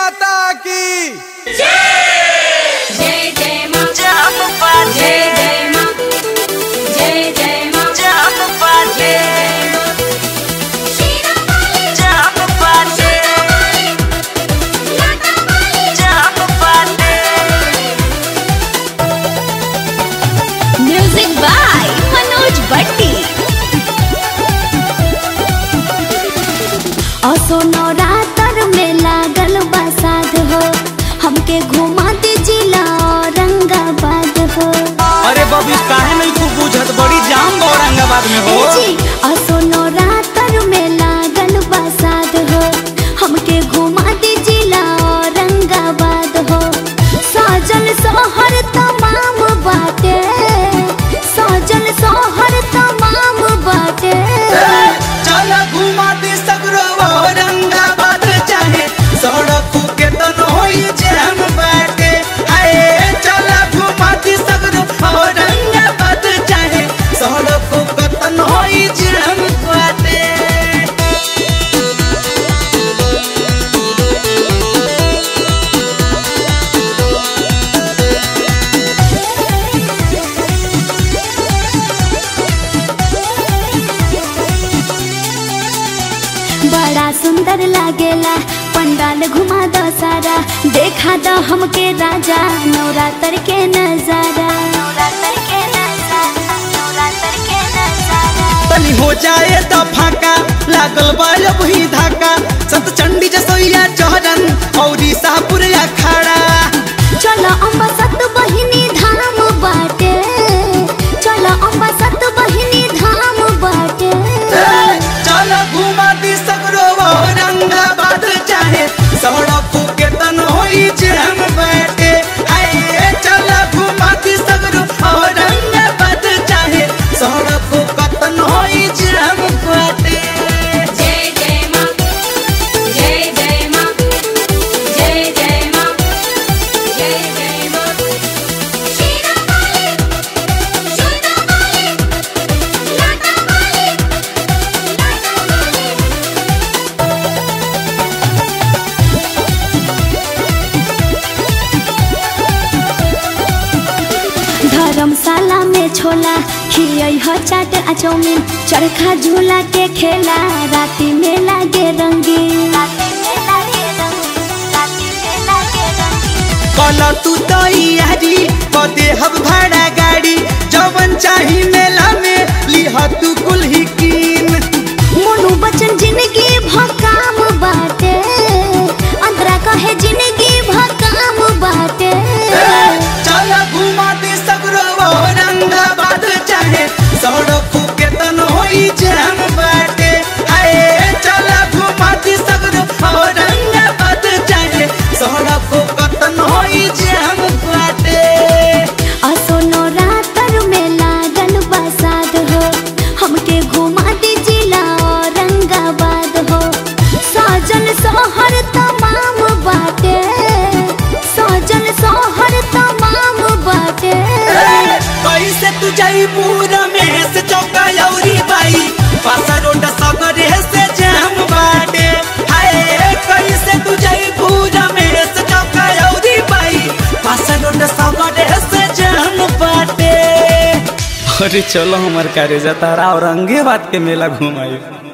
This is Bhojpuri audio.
माता की जय जय मां जय जय मां जय जय मां जय जय मां शीरा माली जाप पाटे लाटा माली जाप पाटे म्यूजिक बाय मनोज भट्टी असो नवरात्र में लागल बसाद हो हमके घुमा दे जिला औरंगाबाद हो अरे बबी काहे नहीं तू बुझत बड़ी जाम बा औरंगाबाद में हो ए जी असो नवरात्र में लागल बसाद हो हमके घुमा दे जिला औरंगाबाद हो सजल सोहर तमाम बाटे सजल सोहर तमाम बाटे चल घुमा दी सगरो औरंगाबाद चाहे सड़क के तन होई जाम बाटे आए चल घुमा दी सगरो औरंगाबाद चाहे सड़क के तन होई जाम बाटे बड़ा सुंदर लागेला पंडाल घुमा दो सारा देखा दो हमके राजा नवरात्र के नजारा नवरात्र के नजारा नवरात्र के नजारा तनी हो जाए तो फाका लागल बा वही धाका संत चंडी जसोइया चौरन औरी सापुर अखाड़ा चलो अम्बा सत बहिनी धाम बाटे चलो अम्बा सत बहिनी धाम बाटे चल घुमा दी सगरो औरंगाबाद चाहे सड़क के तन होई जाम बैठे आए चल घुमा दी सगरो औरंगाबाद चाहे सड़क के तन होई जाम बैठे जय जय मां जय जय मां जय जय मां जय जय मां शीरा माली जोधा माली लाटा माली लाटा माली धर्मशाला में छोला खियै ह चाट आ चौमिन चरखा झूला के खेला राति में लागे रंगीन राति में लागे रंगीन राति में लागे रंगीन कल तू तैयारी कदे हब भाड़ा गाड़ी जवन चाही मेला में लिह तू कुल ही कीन मोनू बचन जिंदगी भकाम बाटे अंतरा कहे जिंदगी भकाम बाटे चल घुमा दे सगरो औरंगाबाद चाहे सड़क के तन होई जाम बाटे आए चल घुमा दे सगरो औरंगाबाद चाहे सड़क के तन होई जाम बाटे असो नवरात्र में लागल बसाद हो हमके घुमा दे जिला औरंगाबाद हो सजल सोहर तमाम बाटे सजल सोहर तमाम बाटे कैसे तू जाई पूरा में से चौका लौरी बाई पासा रोड सगरे से जाम बाटे हाय कैसे तू जाई पूरा में से चौका लौरी बाई पासा रोड सगरे से जाम बाटे अरे चलो हमार कार्य जतारा औरंगाबाद के मेला घुमाई